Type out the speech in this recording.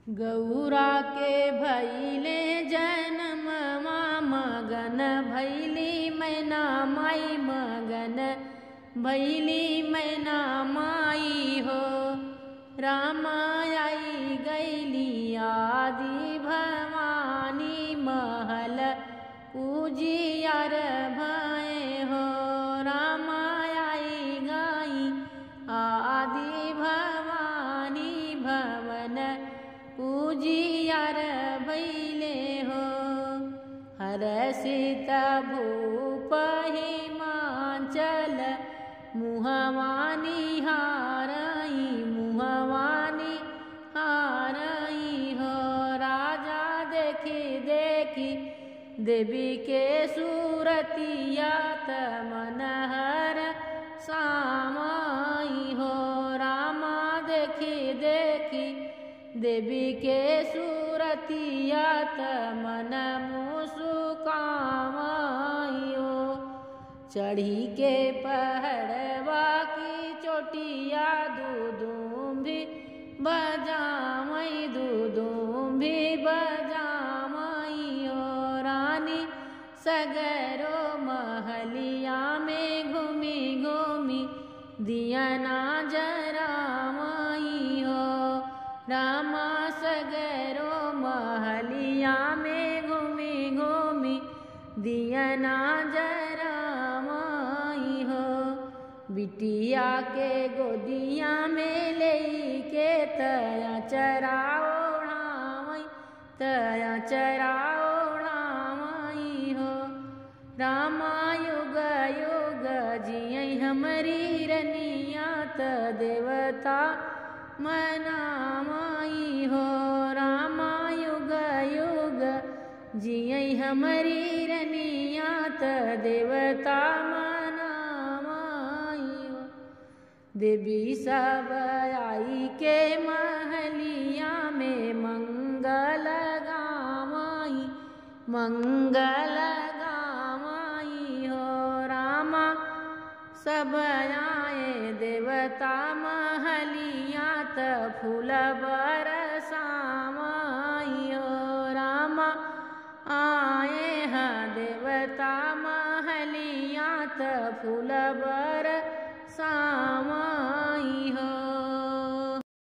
गौरा के भैले जन्म मगन भैली मैना माई मगन भैली मैना माई हो रामाई गैली आदि भवानी महल उजियार भय हो रामाई गाई आदि भवानी भवन उजियार भैले हो हर सीता भूप हिमाचल मुहवानी हारई मुहवानी हारई हो राजा देखी देखी देवी के सूरतिया मनहर सामाई हो रामा देखी देखी देवी के सूरतिया मन मुसुकामायो चढ़ी के पहड़वा की चोटिया दूधूम भी बजामई दूधूम भी बजामई ओ रानी सगरो महलिया में घूमी घूमी दिया ना जरामई हो रामा सगरो महलिया में घूमी घूमी दिया ना जरामई हो बिटिया के गोदिया में ले के तया चराओढ़ामई तया चराओढ़ामई हो रामा युग युग जिय हमारी रनिया त देवता मनामाई हो रामा युग युग जिय हमारी रनिया त देवता मनामाई हो देवी सब आई के महलिया में मंगल गामाई मंगल गामाई हो रामा सब आए देवता महलिया त फूल बरसामाई हो रामा आए हैं देवता महलिया त फूल बर